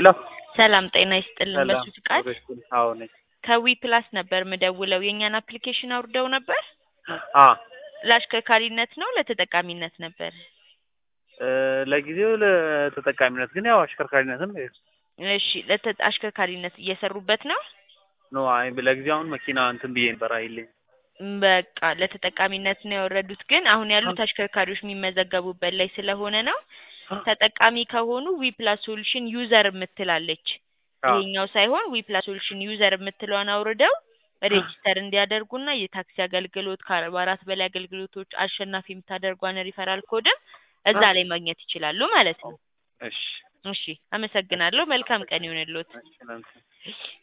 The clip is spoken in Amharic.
ሄሎ ሰላም ጤና ይስጥልን። ሰላም በሱ ፍቃድ አዎ ነኝ። ከዊ ፕላስ ነበር ምደውለው። የእኛን አፕሊኬሽን አውርደው ነበር። አ ለአሽከርካሪነት ነው ለተጠቃሚነት ነበር? እ ለጊዜው ለተጠቃሚነት ግን ያው አሽከርካሪነትም እሺ ለተ- አሽከርካሪነት እየሰሩበት ነው። ነው። አይ ለጊዜው አሁን መኪና እንትን ብዬ ነበር አይልኝ በቃ ለተጠቃሚነት ነው ያወረዱት። ግን አሁን ያሉት አሽከርካሪዎች የሚመዘገቡበት ላይ ስለሆነ ነው። ተጠቃሚ ከሆኑ ዊ ፕላስ ሶሉሽን ዩዘር የምትላለች ይሄኛው ሳይሆን ዊ ፕላስ ሶሉሽን ዩዘር የምትለውን አውርደው ሬጂስተር እንዲያደርጉና የታክሲ አገልግሎት ከአርባ አራት በላይ አገልግሎቶች አሸናፊ የምታደርጓን ሪፈራል ኮድም እዛ ላይ ማግኘት ይችላሉ ማለት ነው። እሺ እሺ አመሰግናለሁ። መልካም ቀን ይሁንልዎት። እሺ